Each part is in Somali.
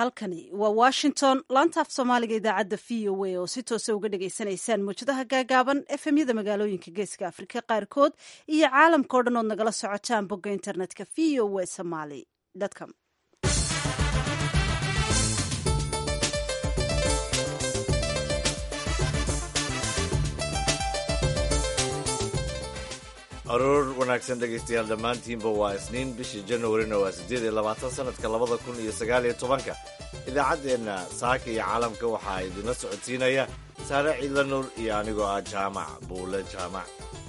halkani waa washington laantaaf soomaaliga idaacadda v o a oo si toosa uga dhagaysanaysaan muwjadaha gaagaaban efemyada magaalooyinka geeska afrika qaarkood iyo caalamka o dhan ood nagala socotaan bogga internetka v o a somaly com aroor wanaagsan dhegaystayaal dhammaantiinba waa isniin bishii januarina waa siddeed iyo labaatan sanadka labada kun iyo sagaal iyo tobanka idaacaddeenna saaka iyo caalamka waxaa idinla socodsiinaya saare ciidla nuur iyo anigoo ah jaamac buule jaamac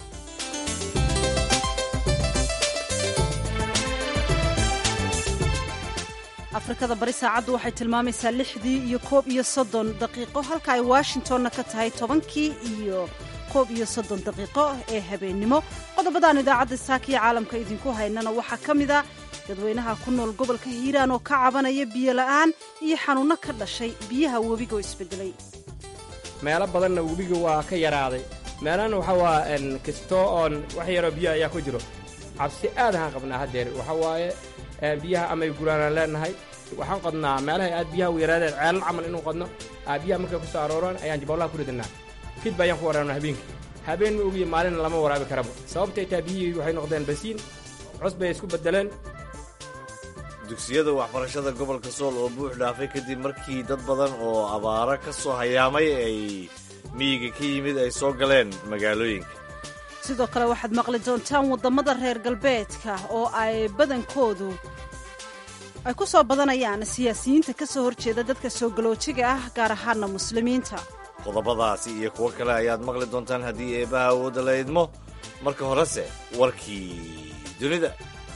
afrikada bari saacaddu waxay tilmaamaysaa lixdii iyo koob iyo soddon daqiiqo halka ay washingtonna ka tahay tobankii iyo koob iyo soddon daqiiqo ee habeennimo qodobadaan idaacadda saakiya caalamka idinku haynana waxaa ka mid a dadweynaha ku nool gobolka hiiraan oo ka cabanaya biyo la'aan iyo xanuunno ka dhashay biyaha webiga oo isbedelay meelo badanna webiga waa ka yaraaday meelana waxa waa kastoo oon wax yaroo biyo ayaa ku jiro cabsi aad ahaan qabnaa haddeer waxa waaye biyaha amay guraanaan leenahay waxaan qodnaa meelahay aad biyaha u yaraadeen ceelal camal inuu qodno biyaha markay ku soo arooraan ayaan jaboollaha ku ridanaa kidba ayaan ku waraabna habeenkii habeen ma ogiye maalina lama waraabi karaba sababtay taa biyihii waxay noqdeen basiin cus bay isku beddeleen dugsiyada waxbarashada gobolka sool oo buux dhaafay kadib markii dad badan oo abaaro ka soo hayaamay ay miyiga ka yimid ay soo galeen magaalooyinka sidoo kale waxaad maqli doontaan waddamada reer galbeedka oo ay badankoodu ay ku soo badanayaan siyaasiyiinta ka soo horjeeda dadka soo galoojiga ah gaar ahaana muslimiinta qodobadaasi iyo kuwo kale ayaad maqli doontaan haddii eebbaha awoodda la idmo marka horese warkii dunida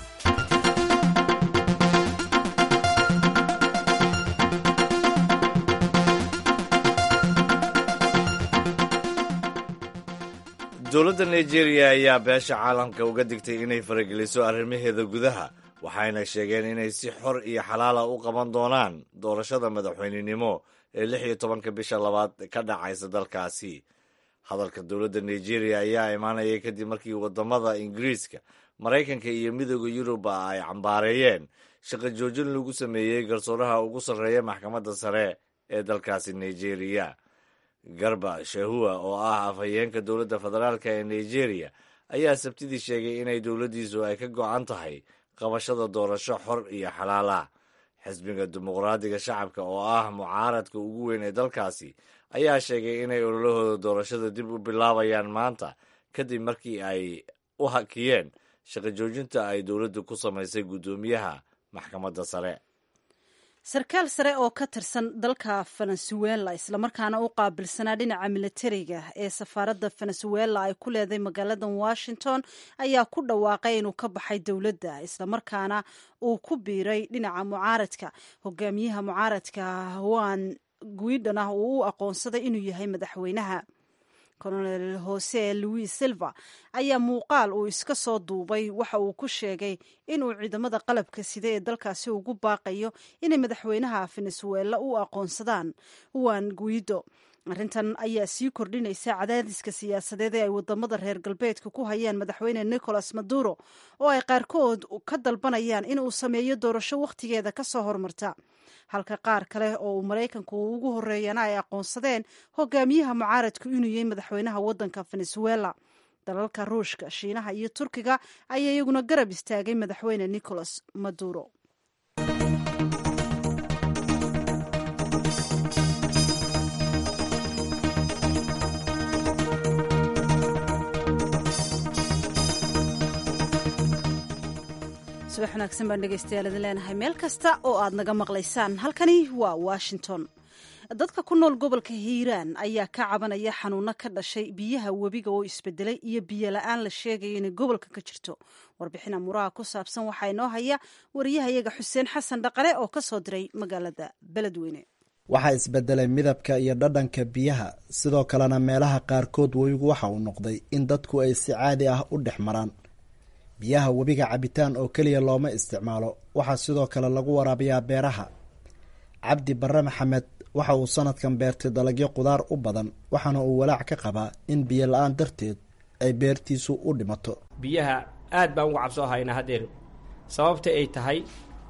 dowladda nigeria ayaa beesha caalamka uga digtay inay farageliso arrimaheeda gudaha waxayna sheegeen inay si xor iyo xalaala u qaban doonaan doorashada madaxweynenimo ee lix iyo tobanka bisha labaad ka dhacaysa dalkaasi hadalka dowladda nigeria ayaa imaanaya kadib markii waddamada ingiriiska maraykanka iyo midooda yuruba ay cambaareeyeen shaqo joojin lagu sameeyey garsooraha ugu sarreeya maxkamadda sare ee dalkaasi nigeria garba shahua oo ah afhayeenka dowladda federaalk ee nigeria ayaa sabtidii sheegay inay dowladdiisu ay ka go'an tahay qabashada doorasho xor iyo xalaal ah xisbiga dimuqraadiga shacabka oo ah mucaaradka ugu weyn ee dalkaasi ayaa sheegay inay ololahooda doorashada dib u bilaabayaan maanta kadib markii ay u hakiyeen shaqo joojinta ay dowladdu ku samaysay guddoomiyaha maxkamadda sare sarkaal sare oo ka tirsan dalka venezuela islamarkaana u qaabilsanaa dhinaca militariga ee safaaradda venezuela ay ku leedahay magaalada washington ayaa ku dhawaaqay inuu ka baxay dowladda islamarkaana uu ku biiray dhinaca mucaaradka hogaamiyaha mucaaradka juan guidon ah uu u aqoonsaday inuu yahay madaxweynaha colonel jose louis silva ayaa muuqaal uu iska soo duubay waxa uu ku sheegay inuu ciidamada qalabka sida ee dalkaasi ugu baaqayo inay madaxweynaha venezuela u aqoonsadaan juan guido arrintan ayaa sii kordhinaysa cadaadiska siyaasadeed ee ay wadamada reer galbeedka ku hayaan madaxweyne nicolas maduro oo ay qaarkood ka dalbanayaan inuu sameeyo doorasho wakhtigeeda ka soo hormarta halka qaar kale oo uu maraykanku ugu horeeyana ay aqoonsadeen hogaamiyaha mucaaradku inuu yahay madaxweynaha waddanka venezuela dalalka ruushka shiinaha iyo turkiga ayaa iyaguna garab istaagay madaxweyne nicolas maduro subax wanaagsan baan dhegeystayaal idin leenahay meel kasta oo aad naga maqlaysaan halkani waa washington dadka ku nool gobolka hiiraan ayaa ka cabanaya xanuuno ka dhashay biyaha webiga oo isbedelay iyo biyo la-aan la sheegayo inay gobolka ka jirto warbixin amuuraha ku saabsan waxaa inoo haya wariyahayaga xuseen xasan dhaqale oo ka soo diray magaalada beledweyne waxaa isbedelay midabka iyo dhadhanka biyaha sidoo kalena meelaha qaarkood webigu waxa uu noqday in dadku ay si caadi ah u dhex maraan biyaha webiga cabitaan oo keliya looma isticmaalo waxaa sidoo kale lagu waraabiyaa beeraha cabdi barre maxamed waxa uu sanadkan beertay dalagyo qudaar u badan waxaana uu walaac ka qabaa in biyo la-aan darteed ay beertiisu u dhimato biyaha aad baan uga cabsoo haynaa haddeer sababta ay tahay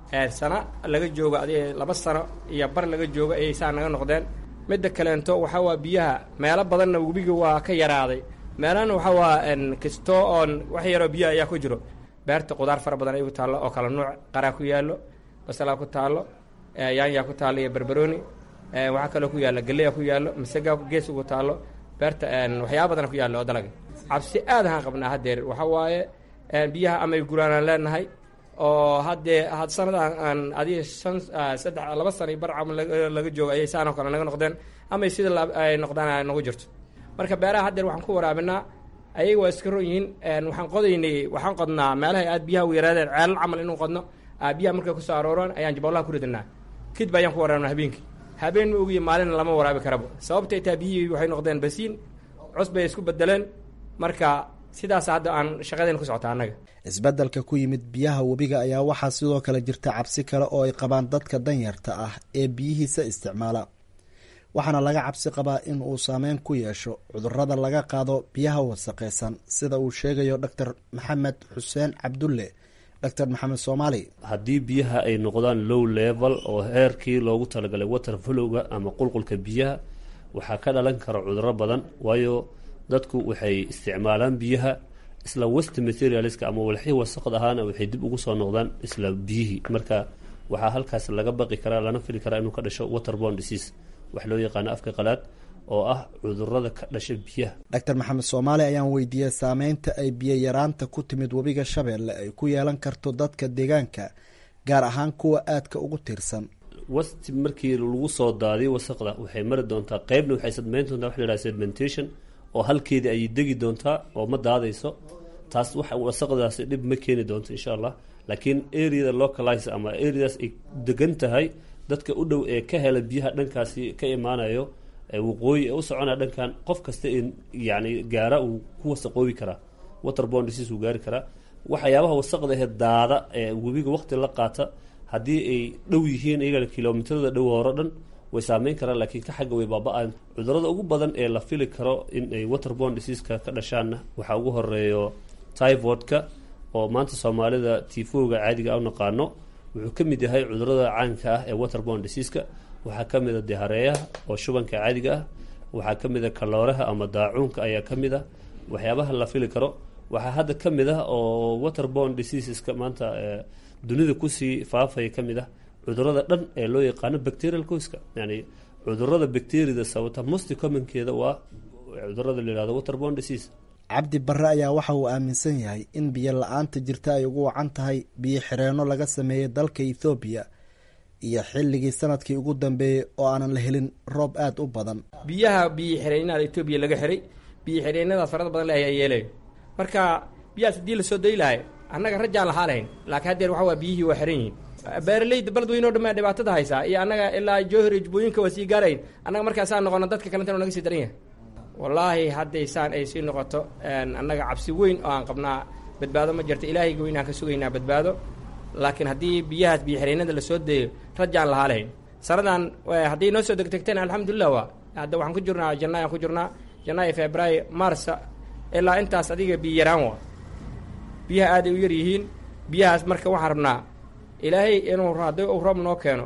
sana laga joogo adi laba sano iyo bar laga joogo ayay saa naga noqdeen midda kaleento waxaa waa biyaha meelo badanna webiga waa ka yaraaday meelana waxaa waa kisto oon wax yaroo biyaha ayaa ku jiro beerta qudaar fara badan ay ku taallo oo kala nuuc qaraa ku yaallo basalaa ku taallo yaanyaa ku taallo iyo barbarooni waxaa kaloo ku yaalla galeya ku yaallo masaga gees ugu taallo beerta waxyaaba badana ku yaallo oo dalaga cabsi aad ahaan qabnaa haddeer waxaa waaye biyaha amay guraanaan leenahay oo haddee had sanadaan aan adiga shan saddex laba sana bar camal laga joogo ayay saanoo kale naga noqdeen amay sida ay noqdaan nagu jirto marka beeraha haddeer waxaan ku waraabinaa ayaga waa iska ron yihiin waxaan qodaynay waxaan qodnaa meelahay aad biyaha u yaraadeen ceelal camal inuu qodno biyaha markay kusoo arooraan ayaan jabolaha ku ridanaa kidba ayaan ku waraabinaa habeenkii habeen ma ogiyo maalina lama waraabi karabo sababtay taa biyihii waxay noqdeen basiin cus bay isku bedeleen marka sidaas hadda aan shaqadeen ku socota annaga isbeddelka ku yimid biyaha webiga ayaa waxaa sidoo kale jirta cabsi kale oo ay qabaan dadka danyarta ah ee biyihiisa isticmaala waxaana laga cabsi qabaa in uu saameyn ku yeesho cudurrada laga qaado biyaha wasaqeysan sida uu sheegayo doctor maxamed xuseen cabdulle doctor maxamed soomaali haddii biyaha ay noqdaan low level oo heerkii loogu talagalay water flowga ama qulqulka biyaha waxaa ka dhalan kara cudurro badan waayo dadku waxay isticmaalaan biyaha isla west materialska ama walxii wasaqd ahaana waxay dib ugu soo noqdaan isla biyihii marka waxaa halkaas laga baqi karaa lana fili karaa inuu ka dhasho waterborne disease wax loo yaqaano afka qalaad oo ah cudurada ka dhasha biyaha doctor maxamed soomaali ayaan weydiiyey saameynta ay biyo yaraanta ku timid webiga shabeelle ay ku yeelan karto dadka deegaanka gaar ahaan kuwa aadka ugu tiirsan wasti markii lagu soo daadiyo wasaqda waxay mari doontaa qeybna waxay sadmeyn doontaa wax la yidhaha sedimentation oo halkeedii ayay degi doontaa oo ma daadayso taas wax wasaqdaasi dhib ma keeni doonto insha allah laakiin areada localize ama areadaas ay degan tahay dadka u dhow ee ka hela biyaha dhankaasi ka imaanayo waqooyi ee u soconaya dhankan qof kasta yani gaara uu ku wasaqoobi karaa waterborne disease uu gaari karaa waxyaabaha wasaqda ahe daada ee webiga waqti la qaata haddii ay dhow yihiin iyagana kilomitrada dhow horo dhan way saameyn karaan laakiin ka xagga way baaba-aan cudurada ugu badan ee la fili karo in ay waterborne diseaska ka dhashaanna waxaa ugu horeeyo typhoidka oo maanta soomaalida tifooga caadiga u naqaano wuxuu ka mid yahay cudurada caanka ah ee waterborne diseaska waxaa ka mid a dihareeyaha oo shubanka caadiga ah waxaa ka mid a kalooraha ama daacuunka ayaa ka mid ah waxyaabaha la fili karo waxaa hadda ka mid ah oo waterborne diseaseska maanta dunida kusii faafaya ka mid ah cudurada dhan ee loo yaqaano bacterial coiska yani cudurada bacteriada sababta musti commonkeeda waa cudurada la yihahdo waterborne disease cabdi barre ayaa waxa uu aaminsan yahay in biyo la-aanta jirta ay ugu wacan tahay biyo xireenno laga sameeyey dalka ethoobiya iyo xilligii sanadkii ugu dambeeyey oo aanan la helin roob aada u badan biyaha biyo xireenada etoobiya laga xiray biyo xireenadaas farada badan le ayaa yeelayo marka biyahaas haddii lasoo dayi lahay annaga rajaan lahaa lahayn laakiin haddeer waxa waa biyihii waa xiran yihiin beeraleyda beledweyne o dhan baa dhibaatada haysaa iyo annaga ilaa jowhar iyo jubbooyinka waa sii gaarayn annaga markaasaa noqono dadka kalentana naga sii daran yahay wallaahi hadday saan ay sii noqoto annaga cabsi weyn oo aan qabnaa badbaado ma jirto ilaahayga weyn aan ka sugaynaa badbaado laakiin haddii biyahaas biyo xireenada lasoo daeyo rajaan lahaa lahayn sanadan hadday noo soo degdegteen alxamdulilah waa hadda waxaan ku jirnaa janaayo aan ku jirnaa janaayo februaayo marsa ilaa intaas adiga biyo yaraan waa biyaha aaday u yar yihiin biyahaas marka waxaan rabnaa ilaahay inuu haddii uu roob noo keeno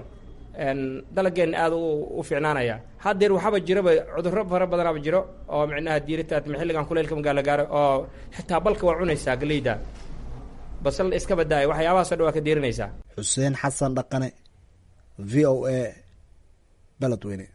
dalageenna aada u fiicnaanaya haddeer waxaaba jiraba cudurro fara badanaaba jiro oo micnaha diiritaad xilligan kuleylka magaalo gaaro oo xitaa balka waa cunaysaa galeyda basal iska badaayo waxyaabahaasoo dhan waa ka diirinaysaa xuseen xasan dhaqane v o a beledweyne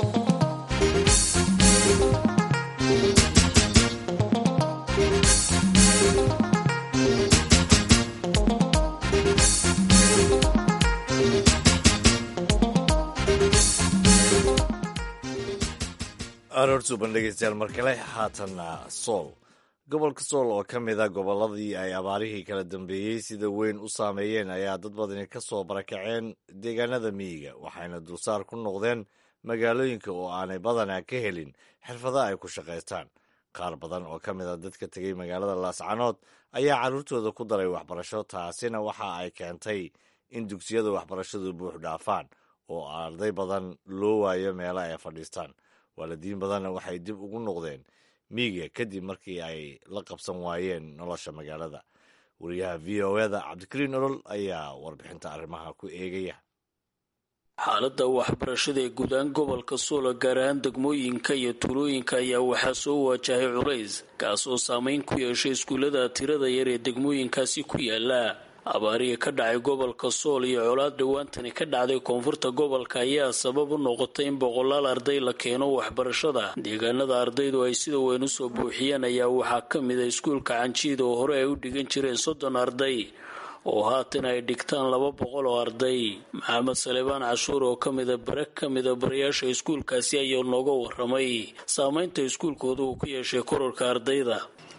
aroor suuban dhegeystayaal mar kale haatanna sool gobolka sool oo ka mid a gobolladii ay abaarihii kala dambeeyey sida weyn u saameeyeen ayaa dad badani ka soo barakaceen deegaanada miyiga waxayna dulsaar ku noqdeen magaalooyinka oo aanay badanaa ka helin xirfado ay ku shaqaystaan qaar badan oo ka mid a dadka tegey magaalada laascanood ayaa carruurtooda ku daray waxbarasho taasina waxa ay keentay in dugsiyada waxbarashadu buux dhaafaan oo arday badan loo waayo meelo ay fadhiistaan waalidiin badanna waxay dib ugu noqdeen miyiga kadib markii ay la qabsan waayeen nolosha magaalada wariyaha v o eda cabdikariin olol ayaa warbixinta arrimaha ku eegaya xaaladda waxbarashada ee guudaan gobolka suula gaar ahaan degmooyinka iyo tuulooyinka ayaa waxaa soo waajahay culays kaas oo saameyn ku yeeshay iskuullada tirada yar ee degmooyinkaasi ku yaala abaariga ka dhacay gobolka sool iyo colaad dhowaantani ka dhacday koonfurta gobolka ayaa sabab u noqotay in boqolaal arday la keeno waxbarashada deegaanada ardaydu ay sida weyn usoo buuxiyeen ayaa waxaa ka mid a iskuulka canjiida oo hore ay u dhigan jireen soddon arday oo haatan ay dhigtaan laba boqol oo arday maxamed salebaan cashuur oo ka mida bare ka mida barayaasha iskuulkaasi ayaa nooga waramay saameynta iskuulkooda uu ku yeeshay kororka ardayda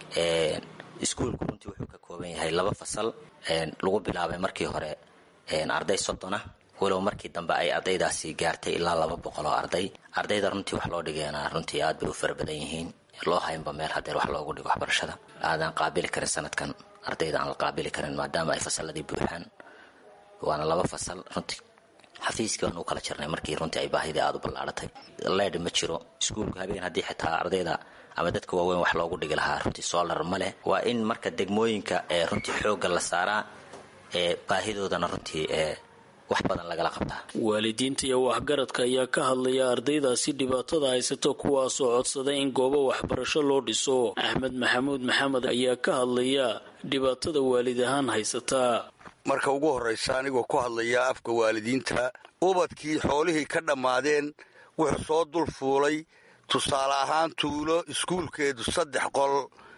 iskuulku runtii wuxuu ka kooban yahay laba fasal lagu bilaabay markii hore arday soddona walow markii dambe ay ardaydaasi gaartay ilaa laba boqol oo arday ardayda runtii wax loo dhigeena runtii aad bay u fara badan yihiin loo haynba meel hadeer wax loogu dhigo waxbarashada aadan qaabili karin sanadkan ardayda aan la qaabili karin maadaama ay fasaladii buuxaan waana laba fasal runtii xafiiskii waan u kala jirnay markii runtii ay baahidii aada u ballaaratay leedh ma jiro iskuulku habeen haddii xitaa ardayda ama dadka waaweyn wax loogu dhigi lahaa runtii solar ma leh waa in marka degmooyinka ee runtii xoogga la saaraa ee baahidoodana runtii ee wax badan lagala qabtaa waalidiinta iyo waxgaradka ayaa ka hadlaya ardaydaasi dhibaatada haysata kuwaasoo codsaday in goobo waxbarasho loo dhiso axmed maxamuud maxamed ayaa ka hadlaya dhibaatada waalid ahaan haysataa marka ugu horraysa anigoo ku hadlaya afka waalidiinta ubadkii xoolihii ka dhammaadeen wuxuu soo dul fuulay tusaale ahaan tuulo iskuulkeedu saddex qol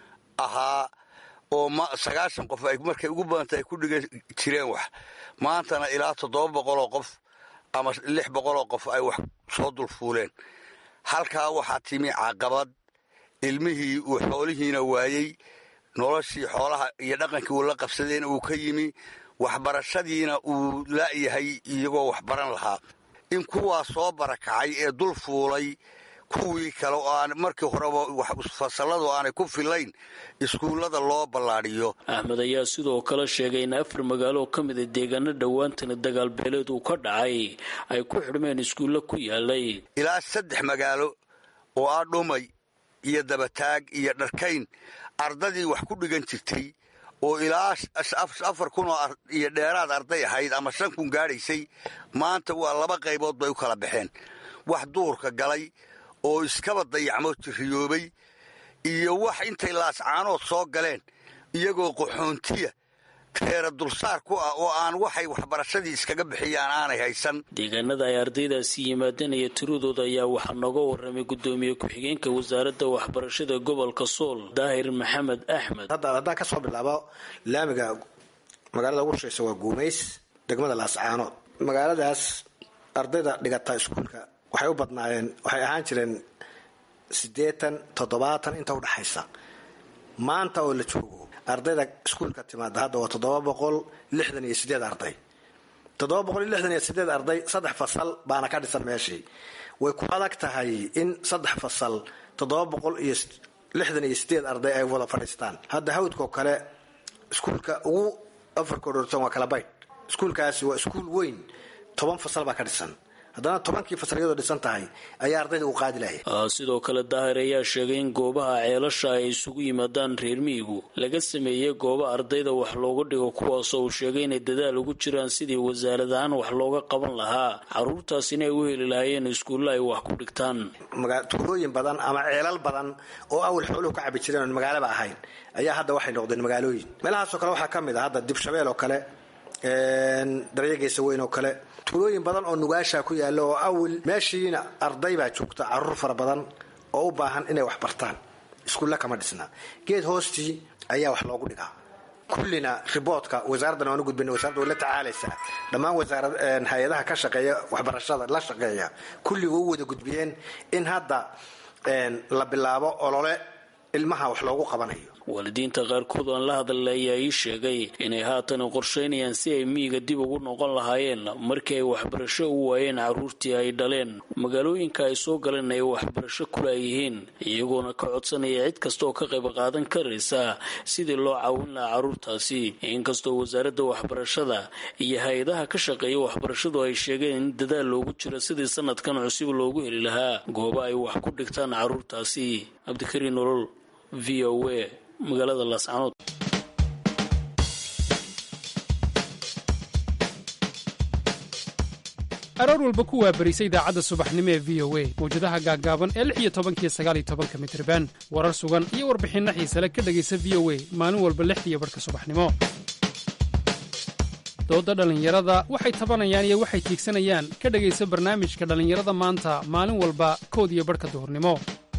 ahaa oo sagaashan qof ay markay ugu badanta ay ku dhigan jireen wax maantana ilaa toddoba boqoloo qof ama lix boqoloo qof ay wax soo dul fuuleen halkaa waxaa timi caqabad ilmihii uu xoolihiina waayey noloshii xoolaha iyo dhaqankii uu la qabsadeen uu ka yimi waxbarashadiina uu la'yahay iyagoo waxbaran lahaa in kuwaa soo barakacay ee dul fuulay kuwii kale oo aan markii horeba fasalladu aanay ku filayn iskuullada loo ballaadhiyo axmed ayaa sidoo kale sheegay in afar magaalo oo ka mida deegaano dhowaantana dagaalbeeleed uu ka dhacay ay ku xidhmeen iskuulla ku yaalay ilaa saddex magaalo oo ah dhumay iyo dabataag iyo dharkayn ardadii wax ku dhigan jirtay oo ilaa afar kun oo iyo dheeraad arday ahayd ama shan kun gaadhaysay maanta waa laba qaybood bay u kala baxeen wax duurka galay oo iskaba dayacmo riyoobay iyo wax intay laascaanood soo galeen iyagoo qaxoontiya teera dulsaar ku ah oo aan waxay waxbarashadii iskaga bixiyaan aanay haysan deegaanada ay ardaydaasi yimaadeen iyo tiradooda ayaa waxaa nooga waramay gudoomiye ku-xigeenka wasaaradda waxbarashada gobolka sool daahir maxamed axmed hadda haddaan ka soo bilaabo laamiga magaalada ugu shaysa waa guumays degmada laascaanood magaaladaas ardayda dhigata iskuulka waxay u badnaayeen waxay ahaan jireen siddeetan toddobaatan inta udhexaysa maanta oo la joogo ardayda iskuulka timaada hadda waa toddoba boqol lixdan iyo sideed arday toddoba boqol iyo lixdan iyo sideed arday saddex fasal baana ka dhisan meeshii way ku adag tahay in saddex fasal toddoba boqol iyo lixdan iyo sideed arday ay wada fadhiistaan hadda hawdkao kale iskuulka ugu afarka dhortan waa kala baydh iskuulkaasi waa iskuul weyn toban fasal baa ka dhisan haddana tobankii fasal iyadoo dhisan tahay ayaa ardayda uu qaadi lahaya sidoo kale daahir ayaa sheegay in goobaha ceelasha ay isugu yimaadaan reer miyigu laga sameeyey gooba ardayda wax looga dhigo kuwaasoo uu sheegay inay dadaal ugu jiraan sidii wasaarad ahaan wax looga qaban lahaa caruurtaas inay u heli lahaayeen iskuulla ay wax ku dhigtaan tuulooyin badan ama ceelal badan oo awal xooluhu ka cabi jireen oon magaalaba ahayn ayaa hadda waxay noqdeen magaalooyin meelahaasoo kale waxaa ka mid a hadda dibshabeel oo kale daryageesa weyn oo kale tuulooyin badan oo nugaasha ku yaalla oo awil meeshiina arday baa joogta caruur fara badan oo u baahan inay wax bartaan iskuulla kama dhisna geed hoostii ayaa wax loogu dhigaa kullina riboodka wasaaraddan waan u gudbina wasarada way la tacaalaysaa dhammaan wasaarad hay-adaha ka shaqeeya waxbarashada la shaqeeya kulliga u wada gudbiyeen in hadda la bilaabo olole ilmaha wax loogu qabanayo waalidiinta qaarkood aan la hadlay ayaa ii sheegay inay haatan qorshaynayaan si ay miyiga dib ugu noqon lahaayeen markii ay waxbarasho u waayeen carruurtii ay dhaleen magaalooyinka ay soo galeen ay waxbarasho kula yihiin iyagoona ka codsanaya cid kasta oo ka qayb qaadan karaysa sidii loo caawin lahaa carruurtaasi inkastoo wasaaradda waxbarashada iyo hay-adaha ka shaqeeya waxbarashadu ay sheegeen in dadaal loogu jiro sidii sanadkan cusub loogu heli lahaa gooba ay wax ku dhigtaan carruurtaasi cabdikariin nolol v o a magaalada laascanood aroor walba ku waabarisa idaacadda subaxnimo ee v o a mawjadaha gaaggaaban ee lix iyo tobankiyo sagaal iyo tobanka mitriban warar sugan iyo warbixinno xiise le ka dhegaysa v o a maalin walba lixdiiyo barhka subaxnimo doodda dhallinyarada waxay tabanayaan iyo waxay tiigsanayaan ka dhegaysa barnaamijka dhallinyarada maanta maalin walba kood iyo barhka duhurnimo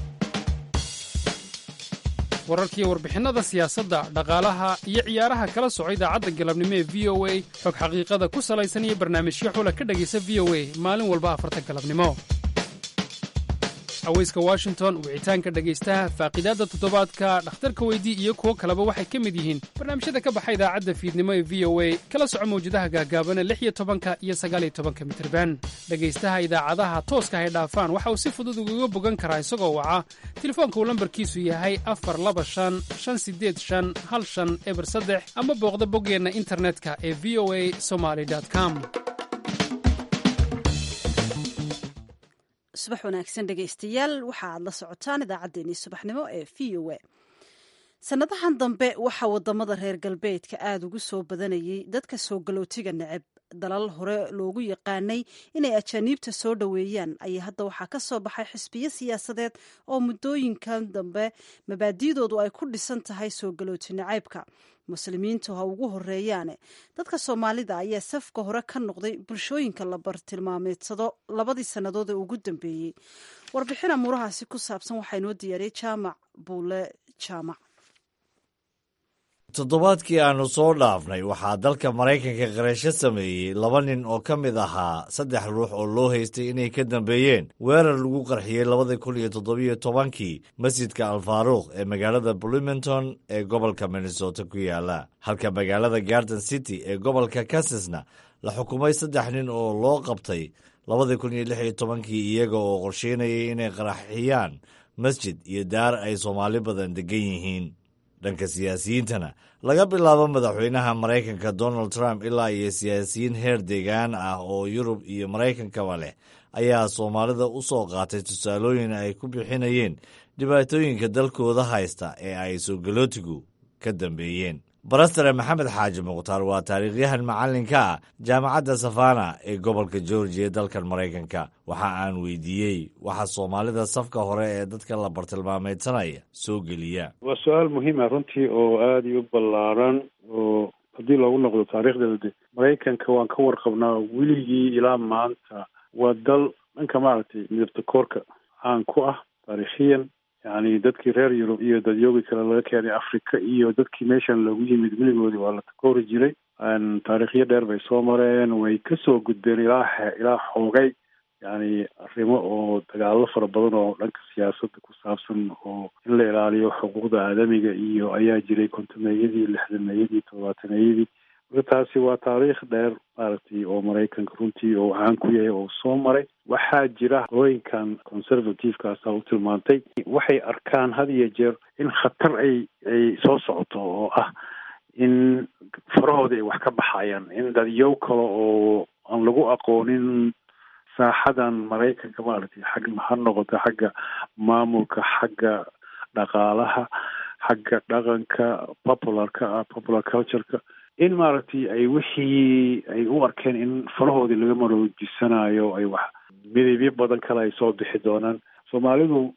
wararkiiyo warbixinnada siyaasadda dhaqaalaha iyo ciyaaraha kala soco idaacadda galabnimo ee v o a xog xaqiiqada ku salaysan iyo barnaamijyo xula ka dhegaysa v o a maalin walba afarta galabnimo haweyska washington wicitaanka dhegaystaha faaqiidaadda toddobaadka dhakhtarka weydii iyo kuwo kaleba waxay ka mid yihiin barnaamijyada ka baxa idaacadda fiidnimo ee v o a kala soco mawjadaha gaagaabana lix iyo tobanka iyo sagaaliyo tobanka mitirban dhegaystaha idaacadaha tooska hay dhaafaan waxa uu si fudud ugaga bogan karaa isagoo waca telefoonka uu lambarkiisu yahay afar laba shan shan sideed shan hal shan eber saddex ama booqda boggeenna internetka ee v o a somaly com subax wanaagsan dhegaystayaal waxa aad la socotaan idaacaddeenii subaxnimo ee v o a sannadahan dambe waxaa wadamada reer galbeedka aada ugu soo badanayay dadka soo galootiga neceb dalal hore loogu yaqaanay inay ajaaniibta soo dhoweeyaan ayaa hadda waxaa ka soo baxay xisbiyo siyaasadeed oo muddooyinkan dambe mabaadi'doodu ay ku dhisan tahay soo galooti nacaybka muslimiintu ha ugu horeeyaane dadka soomaalida ayaa safka hore ka noqday bulshooyinka la bartilmaameedsado labadii sannadood ee ugu dambeeyey warbixin amuurahaasi ku saabsan waxaa inoo diyaariyey jaamac buule jaamac toddobaadkii aannu soo dhaafnay waxaa dalka maraykanka qarasho sameeyey laba nin oo ka mid ahaa saddex ruux oo loo haystay inay ka dambeeyeen weerar lagu qarxiyey labadii kun iyo toddobiyo tobankii masjidka alfaaruuq ee magaalada bloomington ee gobolka minnesota ku yaala halka magaalada garden city ee gobolka kansasna la xukumay saddex nin oo loo qabtay labadii kun iyo lix iyo tobankii iyaga oo qorsheynayay inay qaraxiyaan masjid iyo daar ay soomaali badan degan yihiin dhanka siyaasiyiintana laga bilaabo madaxweynaha maraykanka donald trump ilaa iyo siyaasiyiin heer deegaan ah oo yurub iyo maraykankaba leh ayaa soomaalida u soo qaatay tusaalooyin ay ku bixinayeen dhibaatooyinka dalkooda haysta ee ay soogalootigu ka dambeeyeen barastare maxamed xaaji mukhtaar waa taariikhyahan macallinka ah jaamacadda safana ee gobolka georgiya ee dalkan maraykanka waxa aan weydiiyey waxa soomaalida safka hore ee dadka la bartilmaameydsanaya soo geliya waa su-aal muhiima runtii oo aada iyo u ballaaran oo haddii loogu noqdo taariikhdeeda de maraykanka waan ka warqabnaa weligii ilaa maanta waa dal dhanka maaragtay midabta koorka caan ku ah taariikhiyan yacni dadkii reer yurub iyo dadyoogi kale laga keenay africa iyo dadkii meeshan loogu yimid weligoodii waa la takoori jiray taariikhyo dheer bay soo mareen way kasoo gudbeen ilaa ilaa xoogay yacni arrimo oo dagaalo fara badan oo dhanka siyaasadda ku saabsan oo in la ilaaliyo xuquuqda aadamiga iyo ayaa jiray kontameeyadii lixdameeyadii toddobaataneyadii marka taasi waa taariikh dheer maaragtay oo maraykanka runtii oo caan ku yahay oo soo maray waxaa jira qolooyinkan conservativekaasa u tilmaantay waxay arkaan had iyo jeer in khatar ay ay soo socoto oo ah in farahooda ay wax ka baxayaan in dadyow kale oo aan lagu aqoonin saaxadan maraykanka maaragtay xag ha noqoto xagga maamulka xagga dhaqaalaha xagga dhaqanka popularka ah popular cultureka in maaragtay ay wixii ay u arkeen in farahoodii laga maroojisanayo ay wax midabyo badan kale ay soo bixi doonaan soomaalidu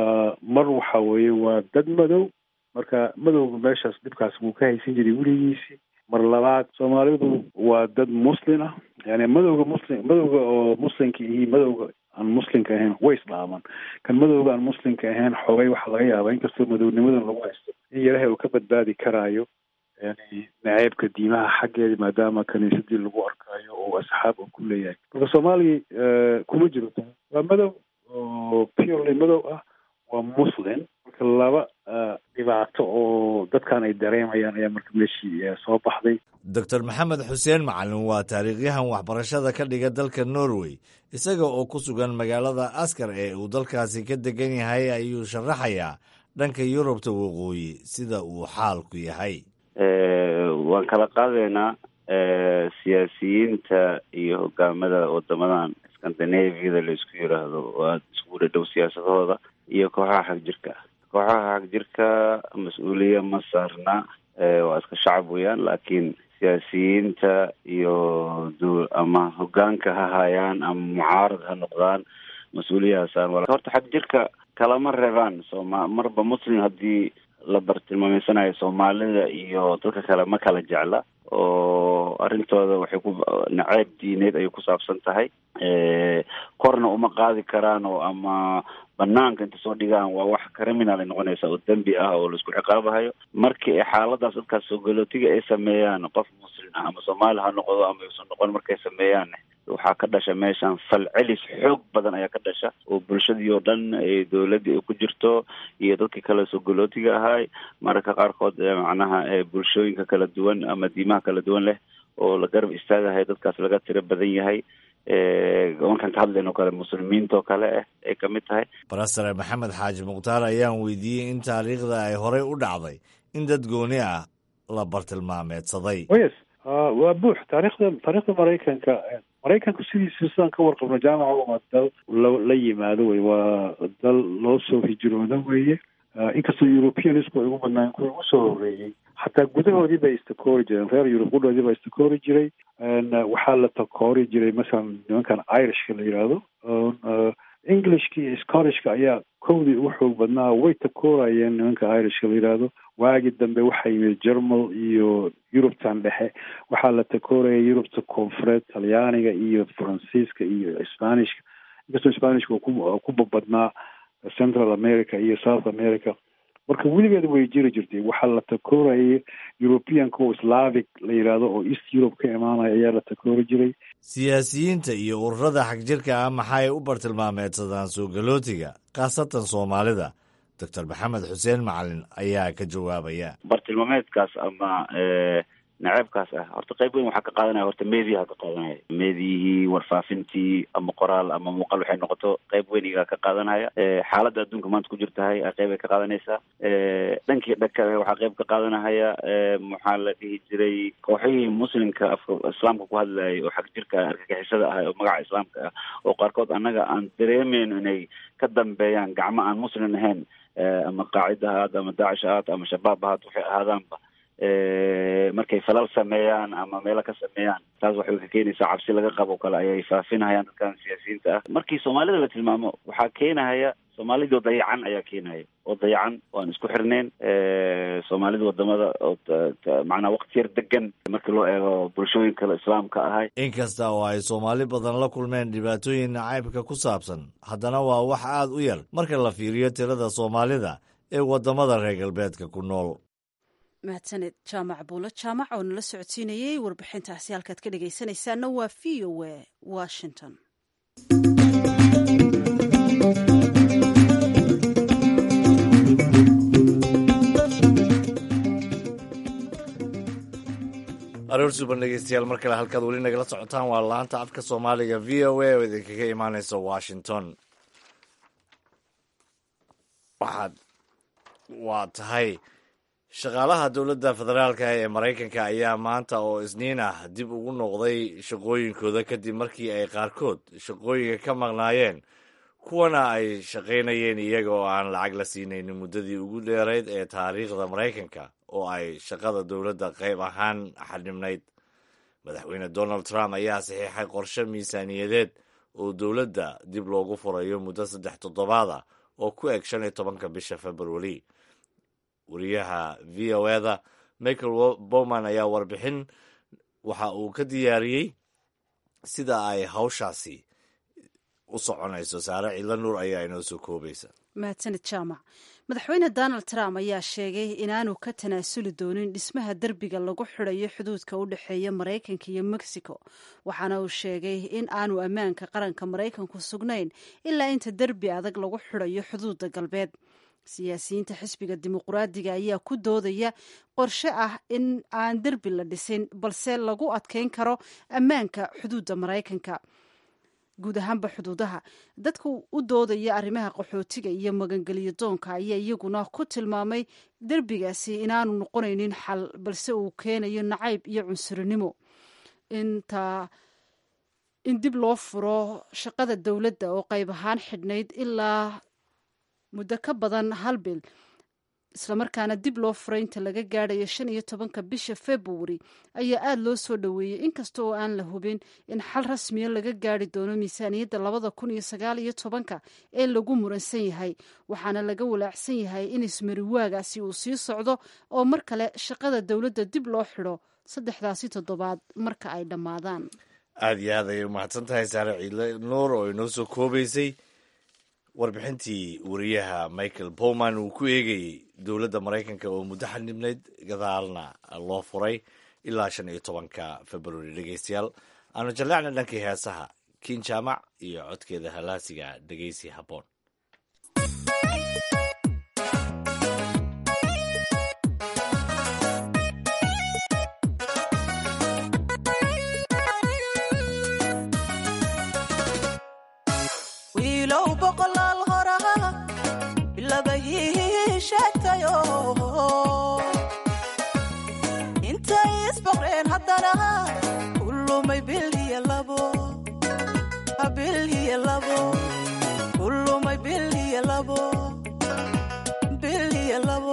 mar waxa weeye waa dad madow marka madowga meeshaas dhibkaas wuu ka haysan jiray weligiisii mar labaad soomaalidu waa dad muslin ah yani madowga muslim madowga oo muslimka iyo madowga aan muslimka ahayn way isdhaamaan kan madowga aan muslimka ahayn xoogay waxaa laga yaabaa inkastoo madownimadan lagu haysto in yaraha uu ka badbaadi karaayo yani naceebka diimaha xaggeeda maadaama kaniisadii lagu arkaayo oo asxaab uu ku leeyahay marka soomaaliya kuma jiro waa madow oo purely madow ah waa muslim marka laba dhibaato oo dadkan ay dareemayaan ayaa marka meeshii soo baxday doctor maxamed xuseen macalin waa taariikhyahan waxbarashada ka dhiga dalka norway isaga oo ku sugan magaalada askar ee uu dalkaasi ka degan yahay ayuu sharaxayaa dhanka yurubta waqooyi sida uu xaalku yahay waan kala qaadaynaa siyaasiyiinta iyo hogaamada wadamadan scandinaviada la isku yiraahdo waa isku dhadhow siyaasadahooda iyo kooxaha xag jirka kooxaha xag jirka mas-uuliya ma saarna waa iska shacab weeyaan laakiin siyaasiyiinta iyo du ama hogaanka ha hayaan ama mucaarad ha noqdaan mas-uuliyahaasaan horta xag jirka kalama reebaan sooma marba muslim haddii la bartilmaameysanayo soomaalida iyo dadka kale ma kala jecla oo arrintooda waxay ku naceeb diineed ayay ku saabsan tahay korna uma qaadi karaan oo ama banaanka inta soo dhigaan waa wax criminal ay noqonaysa oo dembi ah oo laisku ciqaabahayo markii ay xaaladaas dadkaas soo galootiga ay sameeyaan qof muslim ah ama soomaali ha noqdo ama yuusan noqon markay sameeyaan waxaa ka dhasha meeshan fal celis xoog badan ayaa ka dhasha oo bulshadii oo dhan dowladdii ay ku jirto iyo dadkii kale soo galootiga ahaay mararka qaarkood macnaha bulshooyinka kala duwan ama diimaha kala duwan leh oo la garab istaagahay dadkaas laga tiro badan yahay markaan ka hadlayno kale muslimiintoo kale ah ay kamid tahay barasare maxamed xaaji mukhtaar ayaan weydiiyey in taariikhda ay horey u dhacday in dad gooni ah la bartilmaameedsaday yes waa buux taarikhda taarikhda maraykanka maraykanku sidiisa sidaan ka warqabno jaamaca waa dal la yimaado wey waa dal loo soo hijroodo weeye inkastoo europeanisku ay ugu badnaan kuwii ugu soo horeeyey xataa gudahoodii bay istakoori jireen reer yurub gudhoodii baa istakoori jiray waxaa la takoori jiray masalan nimankan irishka la yidhaahdo englishka iyo scottishka ayaa kowdii ugu xoog badnaa way takoorayeen nimanka irishka la yidhaahdo waagi dambe waxaa yimid jermal iyo yurubtan dhexe waxaa la takooraya yurubta koonfureed talyaaniga iyo faransiiska iyo spanishka inkastoo spanishka uu ku babadnaa central america iyo south america marka weligeed way jiri jirtay waxaa la takoorayay europeanka oo slavic la yidhaahdo oo east europe ka imaanaya ayaa la takoori jiray siyaasiyiinta iyo ururada xagjirka ah maxay u bartilmaameedsadaan soo galootiga khaasatan soomaalida doctor maxamed xuseen macalin ayaa ka jawaabaya bartilmaameedkaas ama naceebkaas ah horta qayb weyn waxaa ka qaadanaya horta mediaha ka qaadanaya mediyihii warfaafintii ama qoraal ama muuqaal waxay noqoto qayb weyn igaa ka qaadanaya xaaladda adduunka maanta ku jirtahay qayb ay ka qaadanaysaa dhankii dhaka waxaa qayb ka qaadanahaya maxaa la dhihi jiray kooxihii muslimka afka islaamka ku hadlayay oo xag jirka argagixisada ah oo magaca islaamka ah oo qaarkood annaga aan dareemeyn inay ka dambeeyaan gacmo aan muslim ahayn ama qaacida ahaad ama daacish ahaad ama shabaab ahaad waxay ahaadaanba markay falal sameeyaan ama meelo ka sameeyaan taas waxay ka keenaysaa cabsi laga qabo kale ayay faafinahayaan dadkan siyaasiyiinta ah markii soomaalida la tilmaamo waxaa keenahaya soomaalidoo dayacan ayaa keenaya oo dayacan oo aan isku xirneyn soomaalida wadamada oo macnaa waqti yar degan markii loo eego bulshooyin kale islaamka ahay inkasta oo ay soomaali badan la kulmeen dhibaatooyin nacaybka ku saabsan haddana waa wax aad u yar marka la fiiriyo tirada soomaalida ee wadamada reer galbeedka ku nool mahadsaned jaamac buulo jaamac oo nala socodsiinayey warbixintaasi halkaad ka dhegaysanaysaana waa v o a washington aroor suban dhegeystayaal mar kale halkaad weli nagala socotaan waa laanta afka soomaaliga v o a oo idinkaga imaaneysa washington waxaad waa tahay shaqaalaha dowladda federaalka ee maraykanka ayaa maanta oo isniin ah dib ugu noqday shaqooyinkooda kadib markii ay qaarkood shaqooyinka ka maqnaayeen kuwana ay shaqaynayeen iyaga oo aan lacag la siinaynin muddadii ugu dheerayd ee taariikhda maraykanka oo ay shaqada dowladda qayb ahaan xadhibnayd madaxweyne donald trump ayaa saxiixay qorshe miisaaniyadeed oo dowladda dib loogu furayo muddo saddex toddobaad ah oo ku eg shan iyo tobanka bisha februari wariyaha v o eda michael bowman ayaa warbixin waxa uu ka diyaariyey sida ay hawshaasi u soconayso saare cidlo nuur ayaa inoo soo koobaysa mahadsanid jaamac madaxweyne donald trump ayaa sheegay inaanu ka tanaasuli doonin dhismaha derbiga lagu xidhayo xuduudka u dhexeeya maraykanka iyo mexico waxaana uu sheegay in aanu ammaanka qaranka maraykanku sugnayn ilaa inta derbi adag lagu xidhayo xuduudda galbeed siyaasiyiinta xisbiga dimuqraadiga ayaa ku doodaya qorshe ah in aan derbi la dhisin balse lagu adkeyn karo ammaanka xuduudda maraykanka guud ahaanba xuduudaha dadka u doodaya arrimaha qaxootiga iyo magangelyo doonka ayaa iyaguna ku tilmaamay derbigaasi inaanu noqonaynin xal balse uu keenayo nacayb iyo cunsurinimo inta in dib loo furo shaqada dowladda oo qayb ahaan xidhnayd ilaa muddo ka badan hal bil islamarkaana dib loo furay inta laga gaadhayo shan iyo tobanka bisha februari ayaa aada loo soo dhoweeyey inkasta oo aan la hubin in xal rasmiya laga gaari doono miisaaniyadda labada kun iyo sagaal iyo tobanka ee lagu muransan yahay waxaana laga walaacsan yahay in ismariwaagaasi uu sii socdo oo mar kale shaqada dowladda dib loo xidho saddexdaasi toddobaad marka ay dhammaadaan aada iyo aad ayay umahadsan tahay saare ciidle nuur oo inoo soo koobaysay warbixintii wariyaha michael bowman uu ku eegayey dowladda maraykanka oo muddo xanibnayd gadaalna loo furay ilaa shan iyo tobanka februari dhegeystayaal aanu jalleecna dhankii heesaha kiin jaamac iyo codkeeda halaasiga dhegeysi habboon wiilow boqolaal horaa bilabahii sheegtayo intay isboqreen haddana kulumay biliya labo biliya labo kulumay biliya labo biliya labo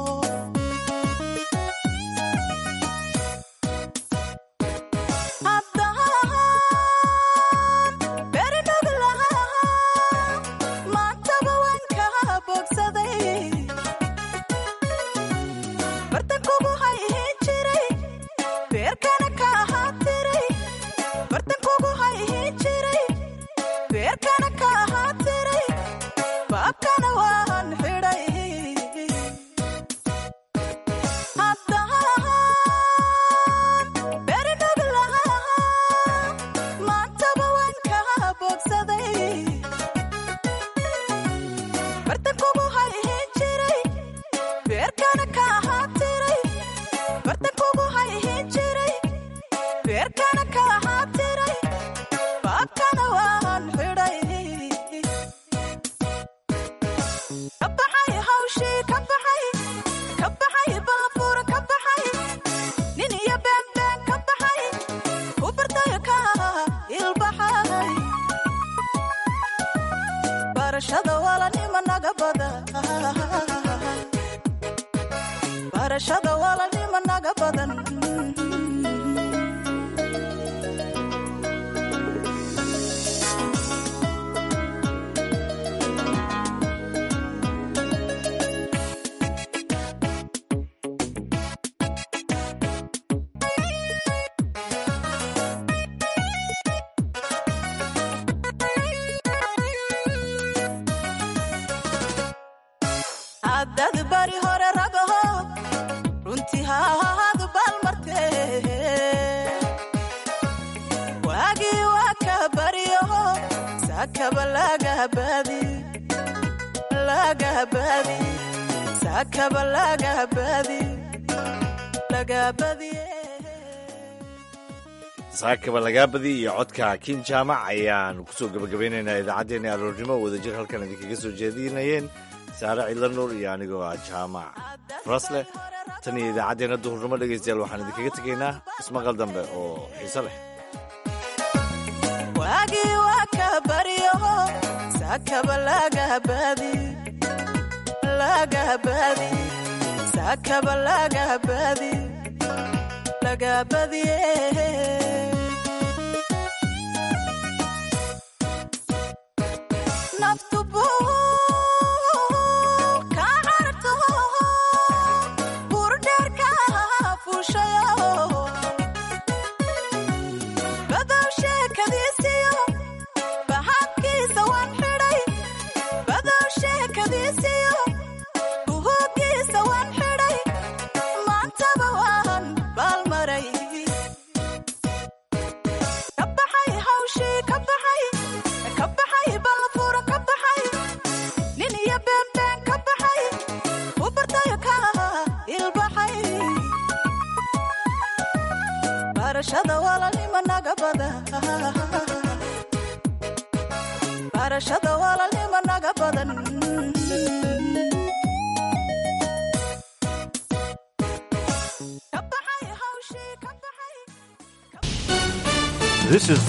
hadad bari hore ragaho runtii hahaad baalmarte waagii waa ka baryaho saakaba lagahabadi lagahabadi saakaba lagahabadi lagabadiye saakaba lagaa badi iyo codka kiin jaamac ayaan kusoo gabagabeynaynaa idaacaddeenna aroornimo wadajir halkan idinkaga soo jeedinayeen saare cidla nuur iyo anigoo ah jaamac farasle tan iyo idaacaddeenna duhurnimo dhegaystayaal waxaan idinkaga tegaynaa ismaqal dambe oo xiise leh waagii waa ka baryaho saakaba lagahabadi lagahabadi saakaba lagahabadi lagabadiye naftubu ka carto burdheerka fuushayo badow sheekadiisiyo bahabkiisa waan xidhay badow sheekadiisiyo buhugiisa waan xidhay maantaba waan baalmaray ka baxay hawshii ka baxay ka baxay baafuura ka baxay nin iyo beenbeen ka baxay u bartayo ka ilbaxay barashada walaalnimo naga bada barashada walaalnimo naga badan This is